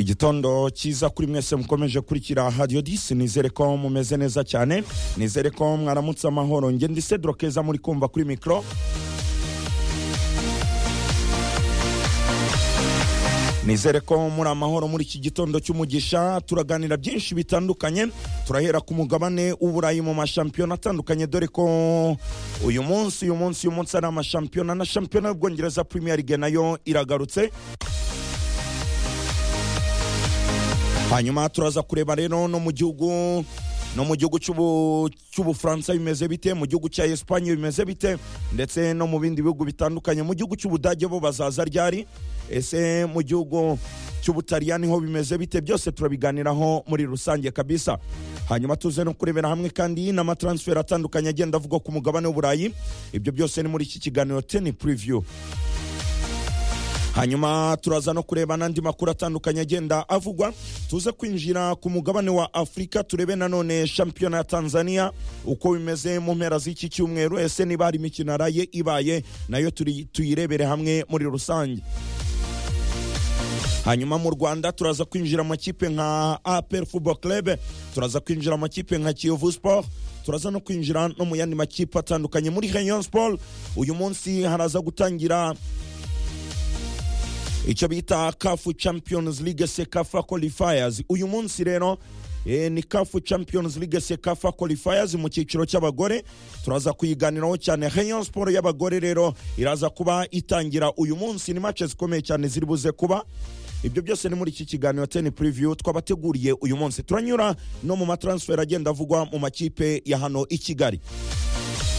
igitondo cyiza kuri mwese mukomeje kurikira hadiyo disi nizere ko mumeze neza cyane nizere ko mwaramutse amahoro ngende ndi cedro keza muri kumva kuri mikoro nizere ko muri amahoro muri iki gitondo cy'umugisha turaganira byinshi bitandukanye turahera ku mugabane w'uburayi mu mashampiyona atandukanye dore ko uyu munsi uyu munsi uyu munsi ari amashampiyona na shampiyona y'ubwongereza premier league nayo iragarutse hanyuma turaza kureba rero no mu gihugu no mu gihugu cy'ubufaransa bimeze bite mu gihugu cya esipanye bimeze bite ndetse no mu bindi bihugu bitandukanye mu gihugu cy'ubudage bo bazaza ryari ese mu gihugu cy'ubutaliyani ho bimeze bite byose turabiganiraho muri rusange kabisa hanyuma tuze no kurebera hamwe kandi n'amataransiferi atandukanye agenda avugwa ku mugabane w'uburayi ibyo byose ni muri iki kiganiro teni puriviyu hanyuma turaza no kureba n'andi makuru atandukanye agenda avugwa tuze kwinjira ku mugabane wa afurika turebe nanone shampiyona ya tanzania uko bimeze mu mpera z'iki cyumweru ese niba hari imikino yaraye ibaye nayo tuyirebere hamwe muri rusange hanyuma mu rwanda turaza kwinjira amakipe nka apel football club turaza kwinjira amakipe nka kiyovu sport turaza no kwinjira no mu yandi makipe atandukanye muri rayon sport uyu munsi haraza gutangira icyo bita kafu champions league sekafa qualifiers uyu munsi rero e, ni kafu champions league sekafa qualifiers mu cyiciro cy'abagore turaza kuyiganiraho cyane rayon sport y'abagore rero iraza kuba itangira uyu munsi ni match zikomeye cyane ziri buze kuba ibyo byose ni muri iki kiganiro teni puriviyu twabateguriye uyu munsi turanyura no mu matransfer agenda avugwa mu makipe ya hano i kigali